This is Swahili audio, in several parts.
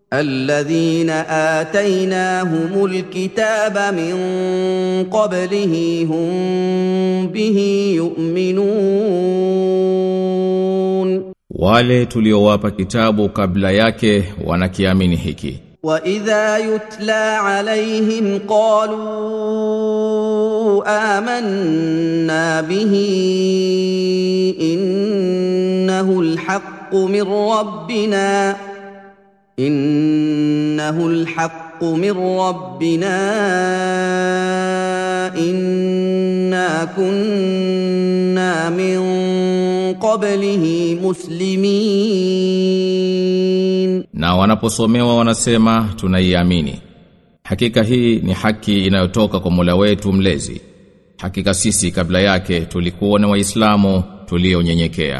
الذين اتيناهم الكتاب من قبله هم به يؤمنون wale tuliowapa kitabu kabla yake wanakiamini hiki واذا يتلى عليهم قالوا امنا به انه الحق من ربنا انه الحق من ربنا انا كنا من قبله مسلمين na wanaposomewa wanasema tunaiamini hakika hii ni haki inayotoka kwa Mola wetu mlezi hakika sisi kabla yake tulikuwa na waislamu tulionyenyekea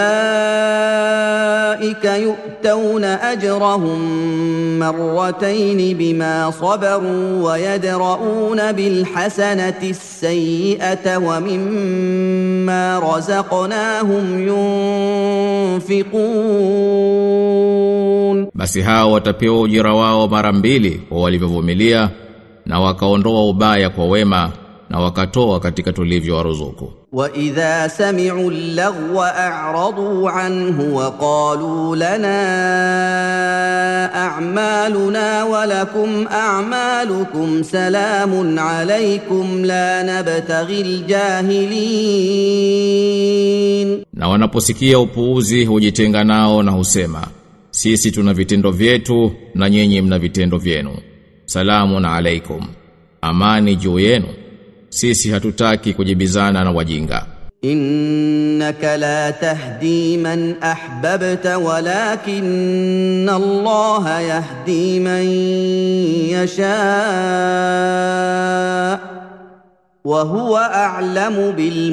اولئك يؤتون اجرهم مرتين بما صبروا ويدرؤون بالحسنه السيئه ومما رزقناهم ينفقون basi hao watapewa ujira wao mara mbili kwa walivyovumilia na wakaondoa ubaya kwa wema na wakatoa katika tulivyowaruzuku واذا سمعوا اللغو اعرضوا عنه وقالوا لنا اعمالنا ولكم اعمالكم سلام عليكم لا نبتغي الجاهلين na wanaposikia upuuzi hujitenga nao na husema sisi tuna vitendo vyetu na nyinyi mna vitendo vyenu salamu na alaikum amani juu yenu sisi hatutaki kujibizana na wajinga انك لا تهدي من احببت ولكن الله يهدي من يشاء وهو اعلم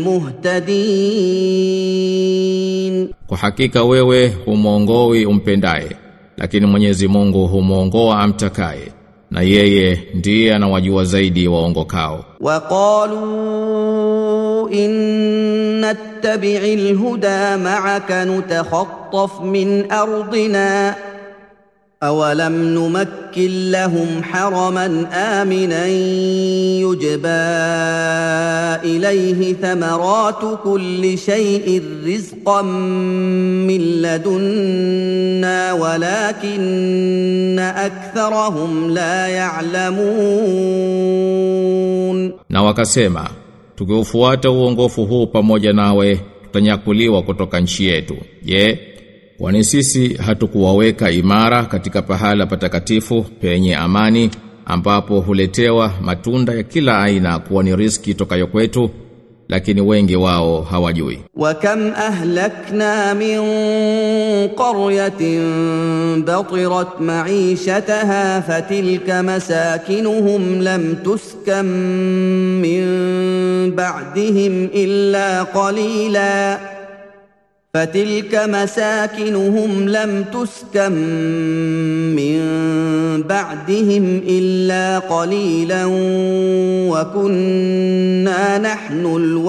بالمهتدين kwa hakika wewe humwongoi umpendaye lakini Mwenyezi Mungu humwongoa amtakaye na yeye ndiye anawajua zaidi waongokao وقالوا إن نتبع الهدى معك نتخطف من أرضنا أولم نمكن لهم حرما آمنا يجبى إليه ثمرات كل شيء رزقا من لدنا ولكن أكثرهم لا يعلمون na wakasema tukiufuata uongofu huu pamoja nawe tutanyakuliwa kutoka nchi yetu je kwani sisi hatukuwaweka imara katika pahala patakatifu penye amani ambapo huletewa matunda ya kila aina kuwa ni riski tokayo kwetu lakini wengi wao hawajui وكم اهلكنا من قريه بطرت معيشتها فتلك مساكنهم لم تسكن من بعدهم الا قليلا فتلك مساكنهم لم تسكن من بعدهم الا قليلا وكنا نحن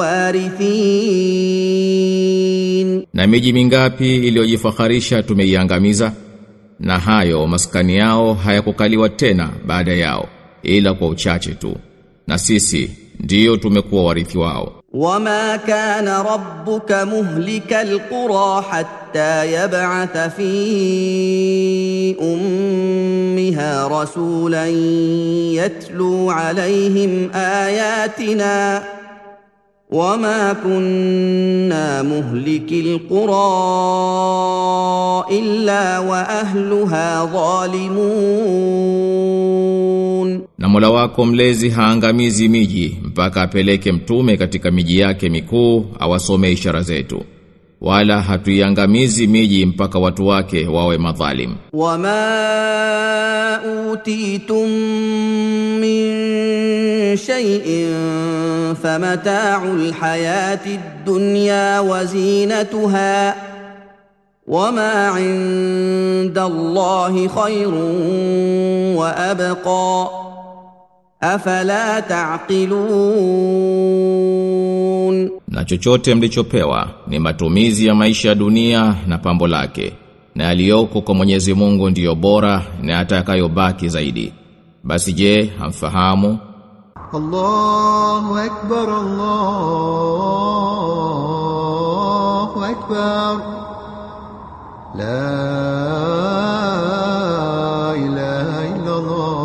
الوارثين na miji mingapi iliyojifaharisha tumeiangamiza na hayo maskani yao hayakukaliwa tena baada yao ila kwa uchache tu na sisi ndiyo tumekuwa warithi wao وما كان ربك مهلك القرى حتى يبعث في امها رسولا يتلو عليهم اياتنا وما كنا مهلك القرى الا واهلها ظالمون na Mola wako mlezi haangamizi miji mpaka apeleke mtume katika miji yake mikuu awasome ishara zetu wala hatuiangamizi miji mpaka watu wake wawe madhalim وما اوتيتم من شيء فمتاع الحياه الدنيا وزينتها وما عند الله خير وابقى افلا تعقلون na chochote mlichopewa ni matumizi ya maisha ya dunia na pambo lake na aliyoko kwa Mwenyezi Mungu ndiyo bora na atakayobaki zaidi basi je hamfahamu الله أكبر الله أكبر لا إله إلا الله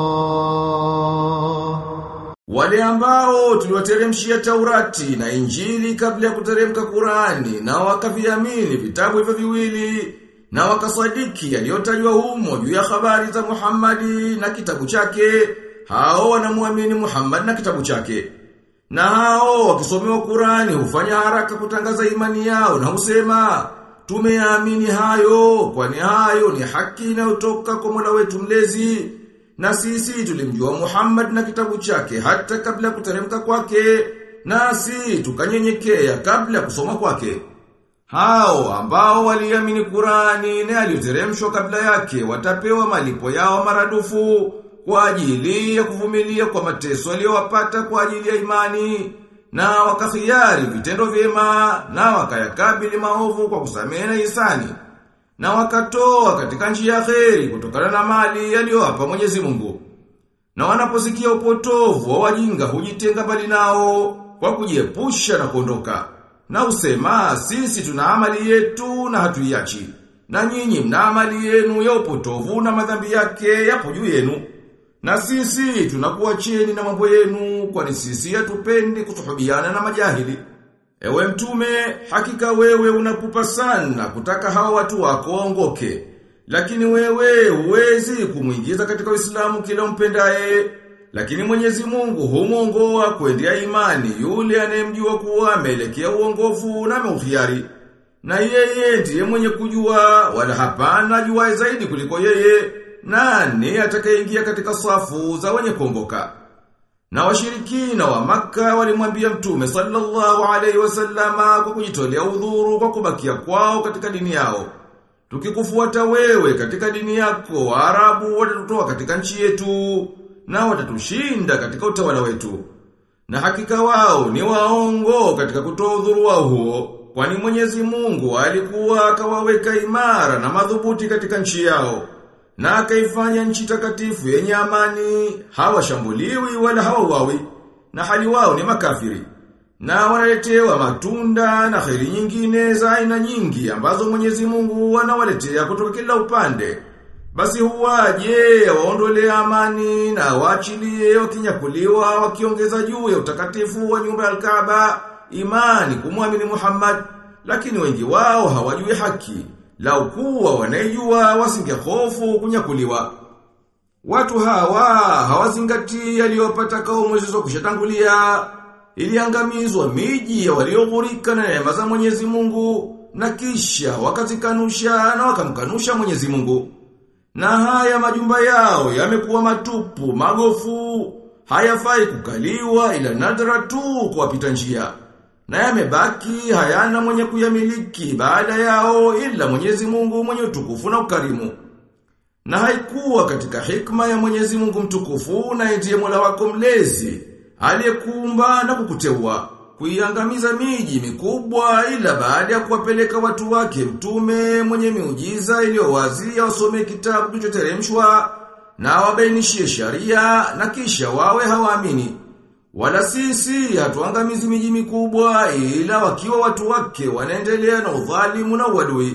Wale ambao tuliwateremshia Taurati na Injili kabla ya kuteremka Kurani na wakaviamini vitabu hivyo viwili na wakasadiki yaliyotajwa humo juu ya habari za Muhammadi na kitabu chake hao wanamuamini Muhammad na kitabu chake na hao wakisomewa Kurani hufanya haraka kutangaza imani yao na husema tumeamini hayo kwani hayo ni haki inayotoka kwa Mola wetu mlezi na sisi tulimjua Muhammad na kitabu chake hata kabla ya kuteremka kwake nasi tukanyenyekea kabla ya kusoma kwake hao ambao waliamini Kurani na aliyoteremshwa kabla yake watapewa malipo yao maradufu kwa ajili ya kuvumilia kwa mateso aliyowapata kwa ajili ya imani na wakakhiari vitendo vyema na wakayakabili maovu kwa kusamehe na hisani na wakatoa katika njia ya kheri kutokana na mali aliyowapa Mwenyezi Mungu. Na wanaposikia upotovu wa wajinga hujitenga mbali nao kwa kujiepusha na kuondoka. Na usema sisi tuna amali yetu na hatuiachi. Na nyinyi mna amali yenu ya upotovu na madhambi yake yapo juu yenu. Na sisi tunakuacheni na mambo yenu kwani sisi hatupendi kusuhubiana na majahili. Ewe mtume, hakika wewe unapupa sana kutaka hawa watu wako waongoke. Lakini wewe huwezi kumwingiza katika Uislamu kila umpendaye. Lakini Mwenyezi Mungu humuongoa kuendea imani yule anayemjua kuwa ameelekea uongofu na ameuhiari. Na yeye ndiye mwenye kujua wala hapana ajuaye zaidi kuliko yeye. Nani atakayeingia katika safu za wenye kuongoka? Na washirikina wa maka walimwambia mtume sallallahu alaihi wasallama kwa kujitolea udhuru kwa kubakia kwao katika dini yao. Tukikufuata wewe katika dini yako, Waarabu watatutoa katika nchi yetu na watatushinda katika utawala wetu. Na hakika wao ni waongo katika kutoa udhuru wao huo, kwani Mwenyezi Mungu alikuwa akawaweka imara na madhubuti katika nchi yao na akaifanya nchi takatifu yenye amani, hawashambuliwi wala hawauawi, na hali wao ni makafiri. Na wanaletewa matunda na kheri nyingine za aina nyingi ambazo Mwenyezi Mungu anawaletea kutoka kila upande. Basi huwaje waondolee amani na waachilie wakinyakuliwa wakiongeza juu ya utakatifu wa nyumba ya Al-Kaaba imani kumwamini Muhammad, lakini wengi wao hawajui haki. Lau kuwa wanaijua wasingehofu kunyakuliwa. Watu hawa hawazingatii yaliyopata kaumu zilizokushatangulia. Iliangamizwa miji ya walioghurika na neema za Mwenyezi Mungu na kisha wakazikanusha na wakamkanusha Mwenyezi Mungu. Na haya majumba yao yamekuwa matupu, magofu, hayafai kukaliwa ila nadra tu kwa wapita njia na yamebaki hayana mwenye kuyamiliki baada yao ila Mwenyezi Mungu mwenye utukufu na ukarimu. Na haikuwa katika hikma ya Mwenyezi Mungu mtukufu na ndiye Mola wako mlezi aliyekuumba na kukuteua kuiangamiza miji mikubwa ila baada ya kuwapeleka watu wake mtume mwenye miujiza iliyowazia wasome kitabu kilichoteremshwa na wabainishie sharia na kisha wawe hawaamini. Wala sisi hatuangamizi miji mikubwa ila wakiwa watu wake wanaendelea na udhalimu na uadui.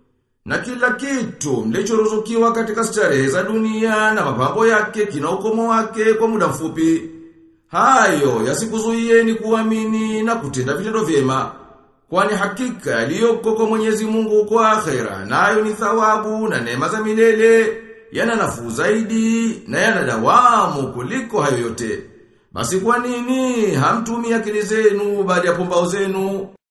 Na kila kitu mlichoruzukiwa katika starehe za dunia na mapambo yake kina ukomo wake kwa muda mfupi. Hayo yasikuzuieni kuamini na kutenda vitendo vyema. Kwani hakika yaliyoko kwa Mwenyezi Mungu kwa akhera nayo ni thawabu na neema za milele yana nafuu zaidi na yana dawamu kuliko hayo yote. Basi kwa nini hamtumia akili zenu baada ya pumbao zenu?